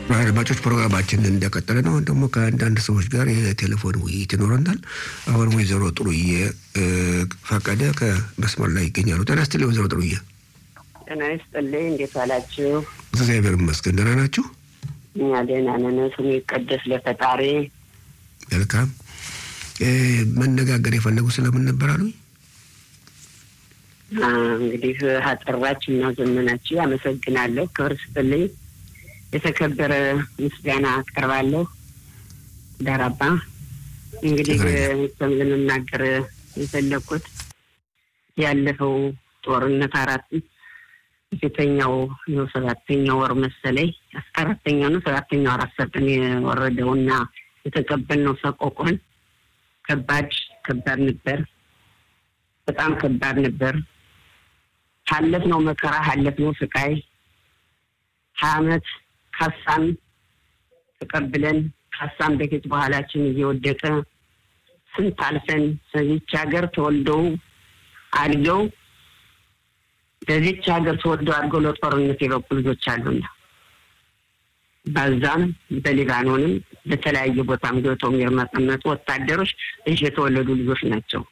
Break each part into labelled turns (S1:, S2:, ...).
S1: አድማጮች ፕሮግራማችን እንደቀጠለ ነው። አሁን ደግሞ ከአንዳንድ ሰዎች ጋር የቴሌፎን ውይይት ይኖረናል። አሁን ወይዘሮ ጥሩዬ ፈቀደ ከመስመር ላይ ይገኛሉ። ጤና ይስጥልኝ ወይዘሮ ጥሩዬ።
S2: ጤና ይስጥልኝ። እንዴት ዋላችሁ?
S1: እግዚአብሔር ይመስገን። ደህና ናችሁ?
S2: እኛ ደህና ነን። ስሙ ይቀደስ ለፈጣሪ።
S1: መልካም። መነጋገር የፈለጉ ስለምን ነበር አሉ?
S2: እንግዲህ አጠራችሁ እና ዘመናችሁ አመሰግናለሁ። ክብር ስጥልኝ። የተከበረ ምስጋና አቀርባለሁ። ዳራባ እንግዲህ ለመናገር የፈለግኩት ያለፈው ጦርነት አራት ፊተኛው ነው ሰባተኛው ወር መሰለኝ አራተኛው ነው ሰባተኛው አራት ሰጠን የወረደውና የተቀበልነው ሰቆቆን ከባድ ከባድ ነበር። በጣም ከባድ ነበር። ሀለፍነው መከራ ሀለፍነው ስቃይ ሀያ አመት ካሳን ተቀብለን ካሳን በፊት በኋላችን እየወደቀ ስንት አልፈን በዚች ሀገር ተወልደው አድገው በዚች ሀገር ተወልደው አድገው ለጦርነት የበቁ ልጆች አሉና በዛም በሊባኖንም በተለያየ ቦታም ገብተው የሚርመጠመጡ ወታደሮች እዚህ የተወለዱ ልጆች ናቸው።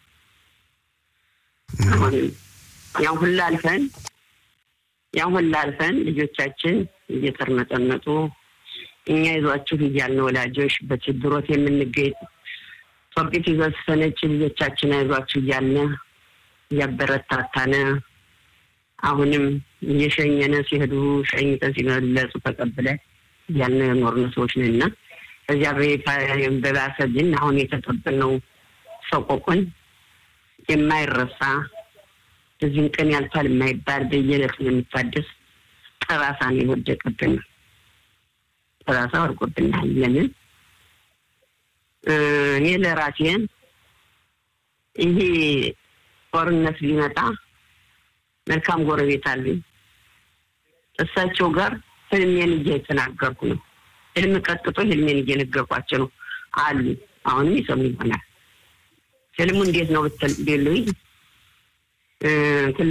S2: አሁንም ያን ሁላ አልፈን ያን ሁላ አልፈን ልጆቻችን እየተርመጠመጡ እኛ ይዟችሁ እያልን ወላጆች በችግሮት የምንገኝ ጦቢት ይዘስፈነች ልጆቻችን አይዟችሁ እያልን እያበረታታነ አሁንም እየሸኘነ ሲሄዱ ሸኝተን ሲመለሱ ተቀብለን እያልን የኖርን ሰዎች ነን እና ከዚያ በባሰ ግን አሁን የተቀበልነው ሰቆቁን የማይረሳ እዚህም ቀን ያልፋል የማይባል በየዕለቱ የሚታደስ ጠባሳ ነው የወደቀብን። ጠባሳ ወድቆብናል። ለምን እኔ ለራሴን ይሄ ጦርነት ቢመጣ መልካም ጎረቤት አሉኝ። እሳቸው ጋር ህልሜን እየተናገርኩ ነው። ህልም ቀጥቶ ህልሜን እየነገርኳቸው ነው አሉ። አሁንም ይሰሙ ይሆናል። ህልሙ እንዴት ነው ብትሉኝ